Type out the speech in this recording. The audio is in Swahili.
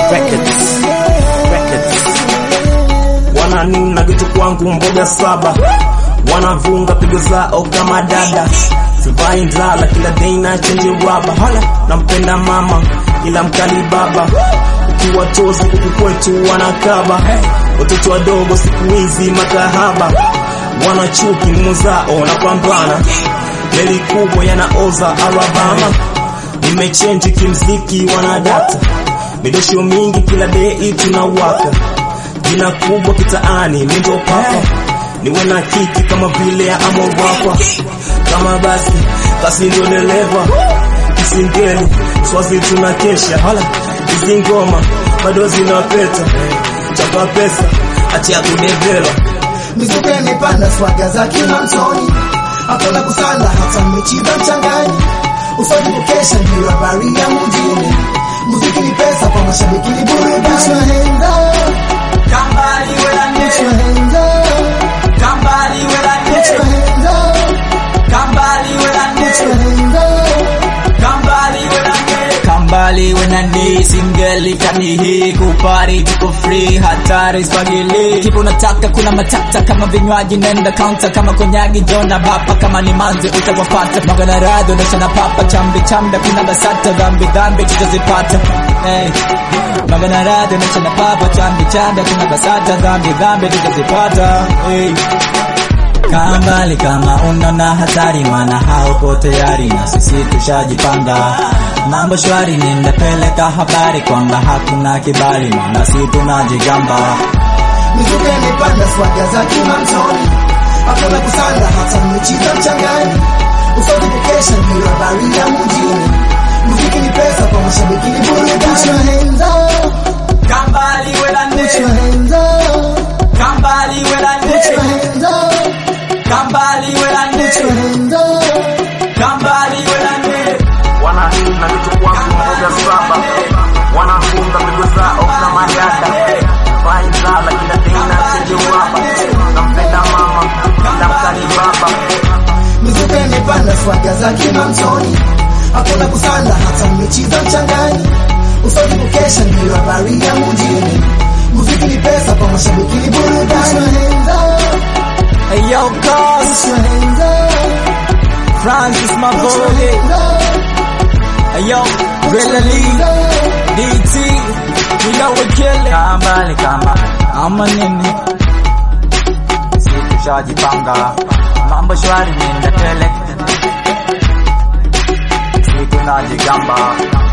Records. Records. Wananuna vitu kwangu mboga saba, wanavunga pigo zao kama dada, sivai ndala kila day na chenje raba, hala nampenda mama ila mkali baba, ukiwatoza huku kwetu wanakaba, watoto wadogo siku hizi makahaba, wanachuki mumu zao na pambana, meli kubwa yanaoza Alabama, nimechenji kimziki wanadata, midosho mingi kila day tunawaka jina kubwa kitaani mindo papa niwe na kiki kama vile ya amorapa kama basi basi ndio dereva kisingeli swazi tuna kesha hala hizi ngoma bado zinapeta chapa pesa achia kudevela mizuka imepanda swaga za kimamtoni hakuna kusala hata mechi za mchangani usaji kukesha ndio habari ya mjini muziki ni pesa kwa mashabiki ni burudani Put your hands up, Somebody with a put your name. hands up, Somebody with a put your name. hands up, Somebody with a put your name. hands up. Somebody with a name. Kambali when a knee single kanihi kupari tuko free hatari spagili kipo unataka kuna matata kama vinywaji nenda counter kama konyagi jona bapa kama ni manzi utawapata magana radho nashana papa chambi chamda kuna basata dhambi dhambi tutazipata hey. magana radho nashana papa chambi chamda kuna basata dhambi dhambi tutazipata hey. Kambali kama unaona hatari, maana haupo tayari na sisi tushajipanga. Mambo shwari, ninapeleka habari kwamba hakuna kibali, maana si tunajigamba. mizuka imepanda swaga za kimamtoni hakuna kusanda hata mechi za mchangani usaji kukesha ndio habari ya mjini muziki ni pesa kwa mashabiki ni burudani Put your hands up, Kambali with a put your name, hands up, Kambali with a put your name, hands up, Kambali with a put your name, hands up. Kambali with a name. wananuna vitu kwangu mboga saba, wanafunga pigo zao kama dada, vai ndala kila day na chenje raba, nampenda mama ila mkali baba mizuka imepanda swaga za kimamtoni hakuna kusanda hata mechi za mchangani usaji kukesha ndio habari ya mjini muziki ni pesa kwa mashabiki ni burudani Put your hands up, Hey yo, put cuz, your hands up, Francis put your Mavode, hands up, hey yo, put your Grilla hands Lee, up. DT, you know we kill it. Kambali kama ama nini, si tushajipanga, mambo shwari, ninapeleka, si tunajigamba.